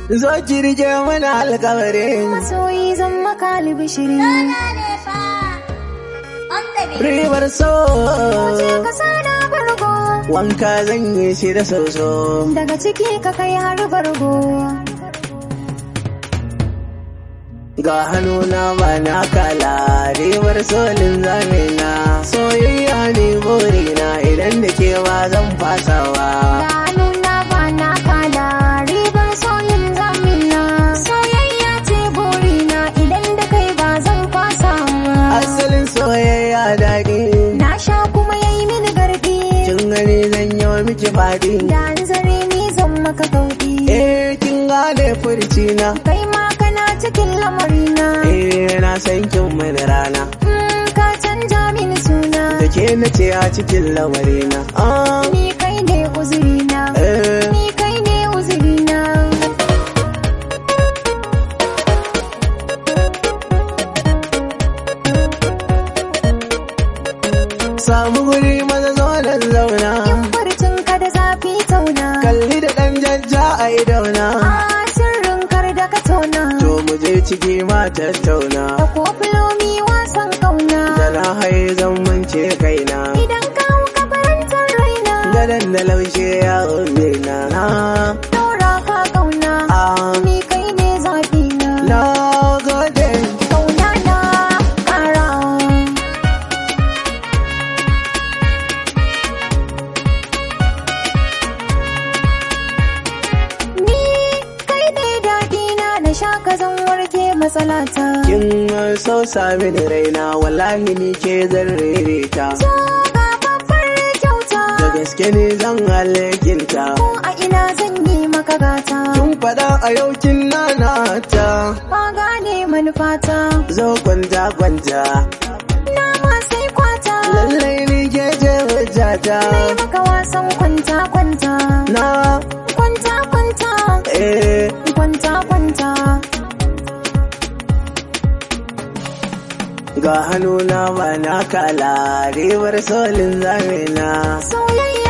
zo ki rike mana alkawarin masoyi zan maka albishiri ribar so je ka sana bargo wanka zan yi shi da soso daga ciki ka kai har bargo ga hannuna ba na kala ribar solin zamina soyayya ne burina idan da ke ba zan fasawa ga nuna ba na kala ribar soyin zamina soyayya ce burina idan da kai ba zan fasa asalin soyayya daɗi na sha kuma yayi mini gardi kin gani zan yi wa miki faɗi da an zare ni zan maka kauɗi eh kin gane furcina kai ma kana cikin lamarina eh na san kin mani rana Mm, ka canja mini suna da ke na ce a cikin lamarina ah ni kai ne uzurina eh ni kai ne uzurina samu guri maza zo nan zauna farcin ka da zafi tauna kalli da ɗan jajja a idona a sirrin kar da ka tona to mu je ciki ma tattauna da kofilomi wasan kauna da na haye zan mance kaina idan ka hau ka farantar raina gadon da laushe ya umbe na na Daura ka kauna ah ni kai ne zafi na na gode kauna na kara ni kai ne daɗi na na sha ka zan warke matsalata kin so sami da raina wallahi ni ke zan ririta so ga babbar kyauta da gaske ne zan halakinta ko a ina zan yi maka gata kin faɗa a yau kin nanata ka gane manufata zo kwanta kwanta na ma sai kwata lallai ni ke je hujjata Nai maka wasan kwanta kwanta na kwanta kwanta eh kwanta kwanta ga hannuna ba na kala ribar solin zamina soyayya